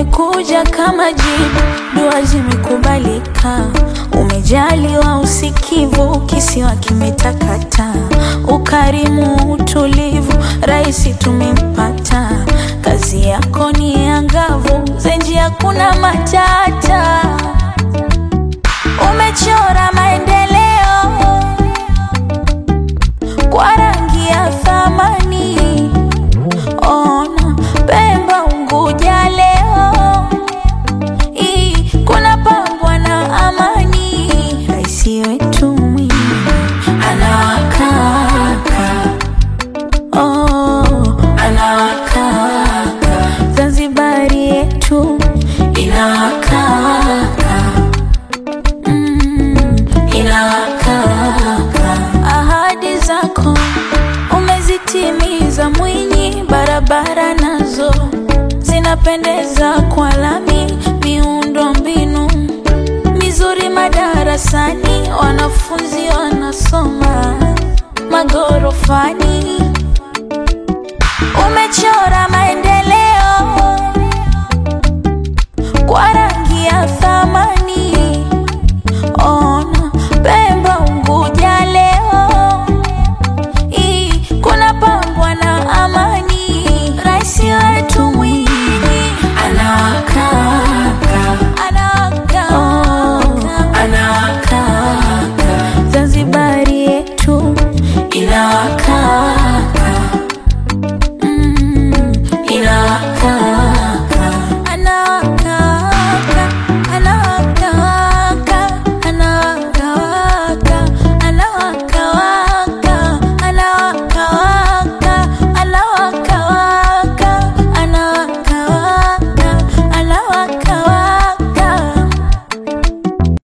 umekuja kama jibu, dua zimekubalika, umejaliwa usikivu, kisiwa kimetakata, ukarimu, utulivu, rais tumempata, kazi yako ni angavu, zenji hakuna matata, umechora maendeleo kwa rangi ya thamani. Ona Pemba, Unguja leo hii kuna pambwa na amani. Rais wetu Mwinyi anawakaka, oh, anawakaka. Zanzibari yetu inawakaka, mm, inawakaka. Ahadi zako umezitimiza Mwinyi, barabara nazo zinapendeza kwa lami, miundo mbinu mizuri madarasani, wanafunzi wanasoma magorofani. Umechora maendeleo